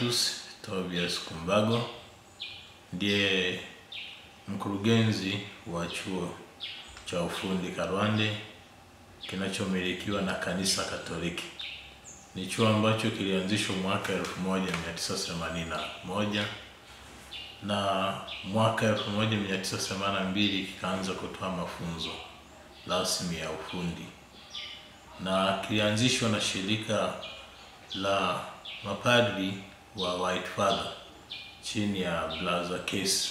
Revocatus Tobias Kumbago ndiye mkurugenzi wa chuo cha ufundi Karwande kinachomilikiwa na Kanisa Katoliki. Ni chuo ambacho kilianzishwa mwaka 1981 na mwaka 1982 kikaanza kutoa mafunzo rasmi ya ufundi na kilianzishwa na shirika la mapadri wa White Father chini ya Brother Case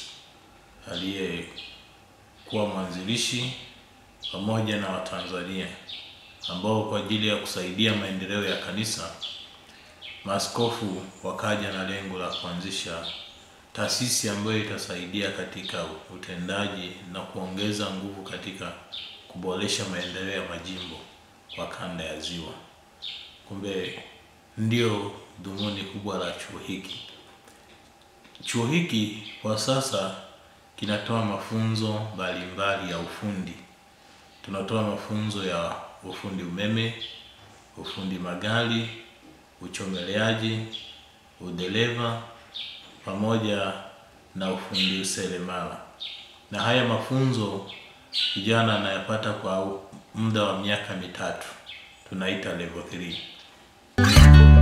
aliyekuwa mwanzilishi pamoja na Watanzania ambao kwa ajili ya kusaidia maendeleo ya kanisa, maaskofu wakaja na lengo la kuanzisha taasisi ambayo itasaidia katika utendaji na kuongeza nguvu katika kuboresha maendeleo ya majimbo kwa kanda ya Ziwa. Kumbe ndio dhumuni kubwa la chuo hiki. Chuo hiki kwa sasa kinatoa mafunzo mbalimbali ya ufundi. Tunatoa mafunzo ya ufundi umeme, ufundi magari, uchomeleaji, udereva pamoja na ufundi useremala. Na haya mafunzo kijana anayapata kwa muda wa miaka mitatu, tunaita level 3.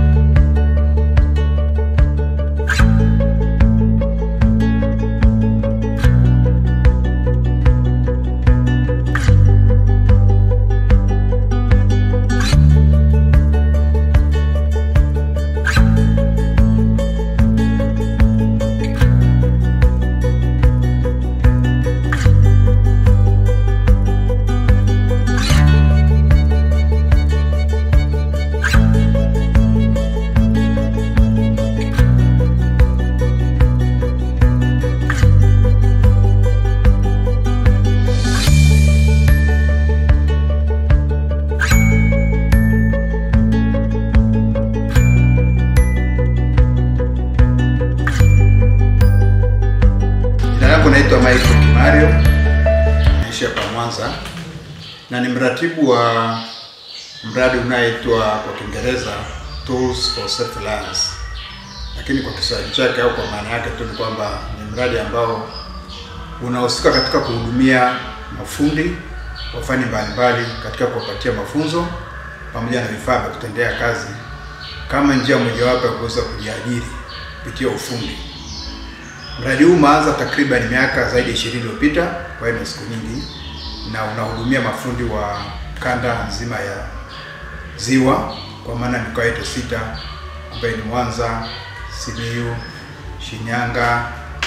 Jina langu naitwa Michael Kimario, naishi hapa Mwanza na ni mratibu wa mradi unaoitwa kwa Kiingereza Tools for Self Reliance, lakini kwa Kiswahili chake au kwa maana yake tu ni kwamba ni mradi ambao unahusika katika kuhudumia mafundi wa fani mbalimbali katika kuwapatia mafunzo pamoja na vifaa vya kutendea kazi kama njia mojawapo ya kuweza kujiajiri kupitia ufundi. Mradi huu umeanza takriban miaka zaidi ya 20 iliyopita, kwa hiyo ni siku nyingi, na unahudumia mafundi wa kanda nzima ya Ziwa, kwa maana mikoa yetu sita ambayo ni Mwanza, Simiyu, Shinyanga,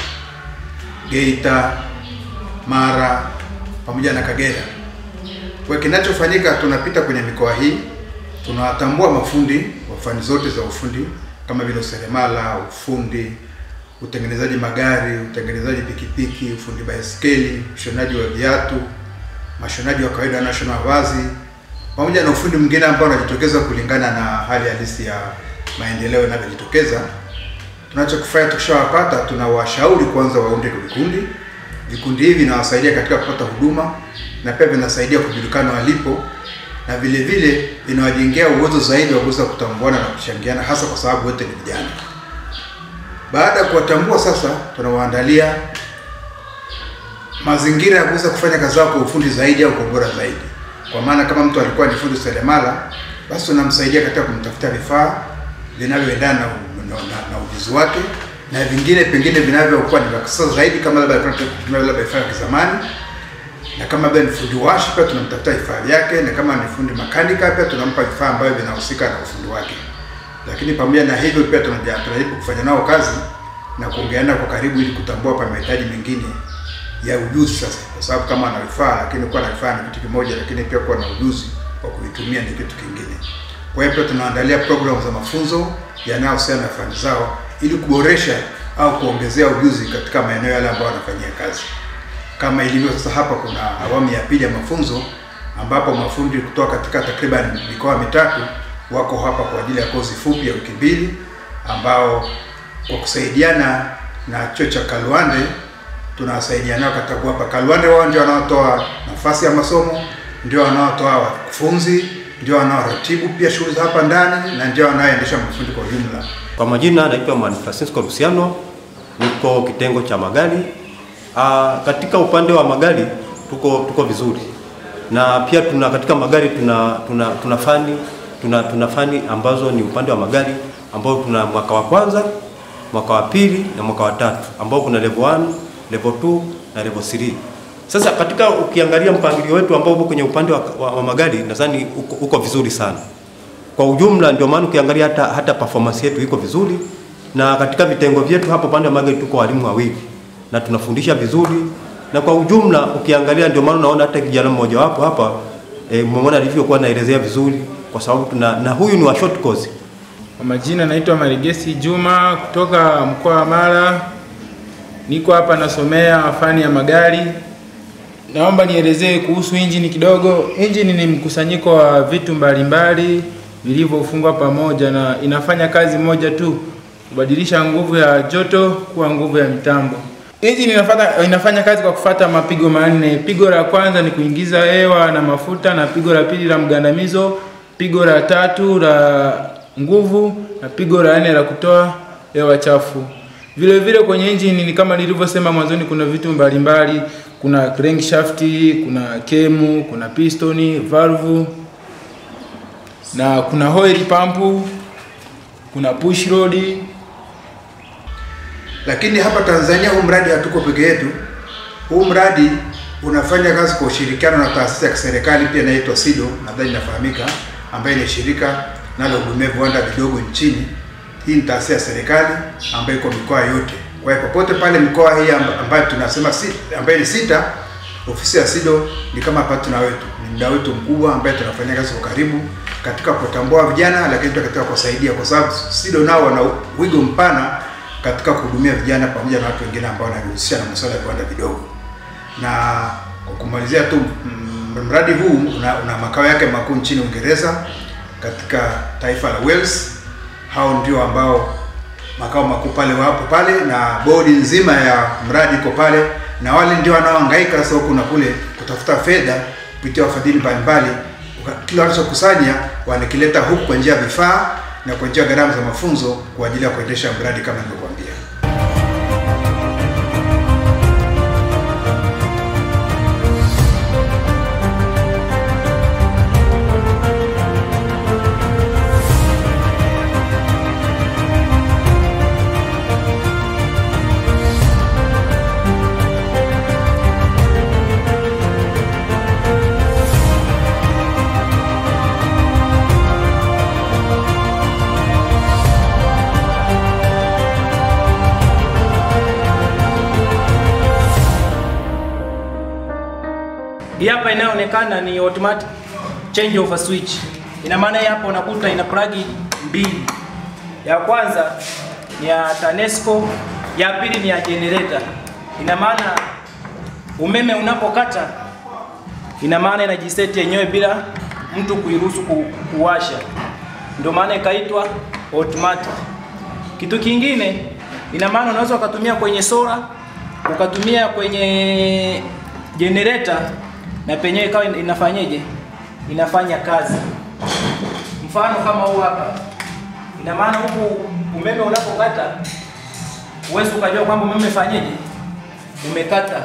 Geita, Mara pamoja na Kagera. Kwa kinachofanyika, tunapita kwenye mikoa hii, tunawatambua mafundi wa fani zote za ufundi kama vile useremala, ufundi utengenezaji magari, utengenezaji pikipiki, ufundi baiskeli, ushonaji wa viatu, mashonaji wa kawaida wanaoshona mavazi, pamoja na ufundi mwingine ambao unajitokeza kulingana na hali halisi ya maendeleo inavyojitokeza. Tunachokifanya tukishawapata, tunawashauri kwanza waunde vikundi. Vikundi hivi vinawasaidia katika kupata huduma na pia vinasaidia kujulikana walipo, na vile vile vinawajengea uwezo zaidi wa kuweza kutambuana na kuchangiana, hasa kwa sababu wote ni vijana. Baada ya kuwatambua sasa, tunawaandalia mazingira ya kuweza kufanya kazi zao kwa ufundi zaidi au kwa ubora zaidi. Kwa maana kama mtu alikuwa ni fundi seremala, basi tunamsaidia katika kumtafutia vifaa vinavyoendana na, na, na, na ujuzi wake na vingine pengine vinavyokuwa ni vya kisasa zaidi, kama labda alikuwa anatumia labda vifaa vya kizamani, na kama labda ni fundi washi, pia tunamtafutia vifaa vyake, na kama ni fundi makanika, pia tunampa vifaa ambavyo vinahusika na ufundi wake lakini pamoja na hivyo pia tunaja- tunajaribu kufanya nao kazi na kuongeana kwa karibu ili kutambua pa mahitaji mengine ya ujuzi sasa, kwa sababu kama ana vifaa lakini kuwa na vifaa ni kitu kimoja, lakini pia kuwa na ujuzi wa kuitumia ni kitu kingine. Kwa hiyo pia tunaandalia programu za mafunzo yanayohusiana na fani zao ili kuboresha au kuongezea ujuzi katika maeneo yale ambayo wanafanyia kazi. Kama ilivyo sasa, hapa kuna awamu ya pili ya mafunzo ambapo mafundi kutoka katika takriban mikoa mitatu wako hapa kwa ajili ya kozi fupi ya wiki mbili, ambao kwa kusaidiana na chuo cha Kalwande tunawasaidia nao katika kuwapa. Kalwande wao ndio wanaotoa nafasi ya masomo, ndio wanaotoa wakufunzi, ndio wanaoratibu pia shughuli za hapa ndani na ndio wanaoendesha mafundi kwa ujumla. Kwa majina naitwa Mwalimu Francisco Luciano, niko kitengo cha magari. Aa, katika upande wa magari tuko tuko vizuri, na pia tuna katika magari tuna tuna, tuna fani tuna, tuna fani ambazo ni upande wa magari ambao tuna mwaka wa kwanza, mwaka wa pili na mwaka wa tatu ambao kuna level 1, level 2 na level 3. Sasa katika ukiangalia mpangilio wetu ambao uko kwenye upande wa, wa, wa magari nadhani uko, uko vizuri sana kwa ujumla. Ndio maana ukiangalia hata, hata performance yetu iko vizuri, na katika vitengo vyetu hapo upande wa magari tuko walimu wawili na tunafundisha vizuri, na kwa ujumla ukiangalia, ndio maana unaona hata kijana mmoja wapo hapa e, mmeona alivyokuwa naelezea vizuri, kwa sababu tuna na huyu ni wa short course. Kwa majina naitwa Marigesi Juma kutoka mkoa wa Mara. Niko hapa nasomea fani ya magari. Naomba nielezee kuhusu injini kidogo. Injini ni mkusanyiko wa vitu mbalimbali vilivyofungwa pamoja na inafanya kazi moja tu, kubadilisha nguvu ya joto kuwa nguvu ya mitambo. Injini inafanya, inafanya kazi kwa kufata mapigo manne. Pigo la kwanza ni kuingiza hewa na mafuta, na pigo la pili la mgandamizo, pigo la tatu la nguvu, na pigo la nne la kutoa hewa chafu. Vile vile kwenye injini ni kama nilivyosema mwanzoni, kuna vitu mbalimbali, kuna crankshaft, kuna kemu, kuna pistoni, valve na kuna oil pump, kuna push rod. Lakini hapa Tanzania huu mradi hatuko peke yetu. Huu mradi unafanya kazi kwa ushirikiano na taasisi ya kiserikali pia inaitwa SIDO, nadhani inafahamika, ambayo ni shirika linalohudumia viwanda vidogo nchini. Hii ni taasisi ya serikali ambayo iko mikoa yote. Kwa hiyo popote pale mikoa hii amba- ambayo tunasema si, ambayo ni sita, ofisi ya SIDO ni kama partner wetu, ni mdau wetu mkubwa ambaye tunafanya kazi kwa karibu katika kutambua vijana, lakini pia katika kuwasaidia, kwa sababu SIDO nao wana wigo mpana katika kuhudumia vijana pamoja na watu wengine ambao wanajihusisha na masuala ya viwanda vidogo. Na kwa kumalizia tu, mm, mradi huu una, una makao yake makuu nchini Uingereza katika taifa la Wales. Hao ndio ambao makao makuu pale wapo pale, na bodi nzima ya mradi iko pale, na wale ndio wanaohangaika sasa huku na kule kutafuta fedha kupitia wafadhili mbalimbali. Uka- Kile wanachokusanya wanakileta huku kwa njia ya vifaa na kwa njia ya gharama za mafunzo kwa ajili ya kuendesha mradi kama nilivyokuambia. Hii hapa inayoonekana ni automatic change of a switch. Ina maana hii hapa unakuta ina plug mbili. Ya kwanza ni ya TANESCO, ya pili ni ya generator. Ina maana umeme unapokata, ina maana inajiseti yenyewe bila mtu kuiruhusu ku, kuwasha. Ndio maana ikaitwa automatic. Kitu kingine, ina maana unaweza ukatumia kwenye sola, ukatumia kwenye generator na penyewe ikawa ina- inafanyeje? Inafanya kazi. Mfano kama huu hapa, ina maana huku umeme unapokata, huwezi ukajua kwamba umeme fanyeje, umekata.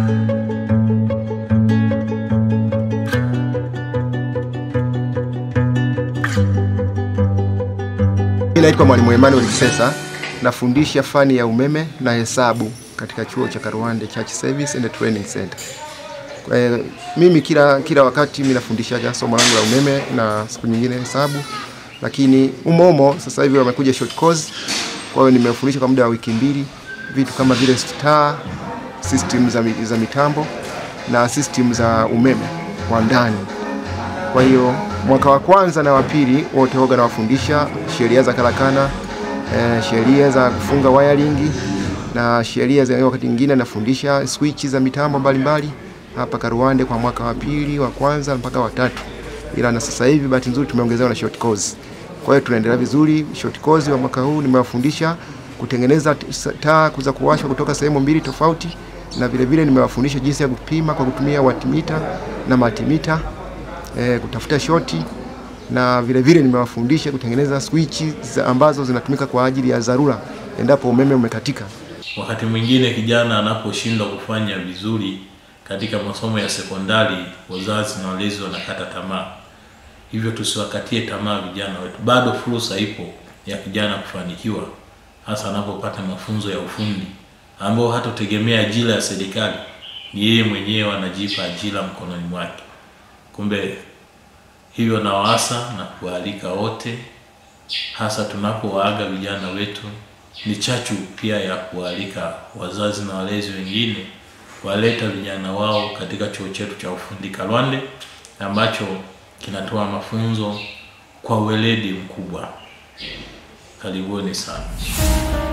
Mimi naitwa Mwalimu Emmanuel Kisesa, nafundisha fani ya umeme na hesabu katika chuo cha Karuande Church Service and Training Center. Kwa hiyo, mimi kila kila wakati mimi nafundisha somo langu la umeme na siku nyingine hesabu, lakini umomo sasa hivi wamekuja short course. Kwa hiyo nimefundisha kwa muda wa wiki mbili vitu kama vile star system za, mi- za mitambo na system za umeme kwa ndani. Kwa hiyo mwaka wa kwanza na wa pili wote hoga nawafundisha sheria za karakana, eh, sheria za kufunga wiring na sheria za wakati mwingine nafundisha switch za mitambo mbalimbali hapa Karuande kwa mwaka wa pili, wa kwanza mpaka wa tatu. Ila na sasa hivi bahati nzuri tumeongezewa na short course. Kwa hiyo tunaendelea vizuri. Short course wa mwaka huu nimewafundisha kutengeneza t- s- taa za kuwashwa kutoka sehemu mbili tofauti, na vile vile nimewafundisha jinsi ya kupima kwa kutumia watimita na matimita eh, kutafuta shoti na vile vile nimewafundisha kutengeneza swichi za ambazo zinatumika kwa ajili ya dharura endapo umeme umekatika. Wakati mwingine kijana anaposhindwa kufanya vizuri katika masomo ya sekondari, wazazi na walezi wanakata tamaa. Hivyo tusiwakatie tamaa vijana wetu, bado fursa ipo ya kijana kufanikiwa, hasa anapopata mafunzo ya ufundi ambao hatotegemea ajira ya serikali, ni yeye mwenyewe anajipa ajira mkononi mwake. Kumbe hivyo nawaasa na kuwaalika wote, hasa tunapowaaga vijana wetu, ni chachu pia ya kuwaalika wazazi na walezi wengine kuwaleta vijana wao katika chuo chetu cha ufundi Kalwande ambacho kinatoa mafunzo kwa weledi mkubwa. Karibuni sana.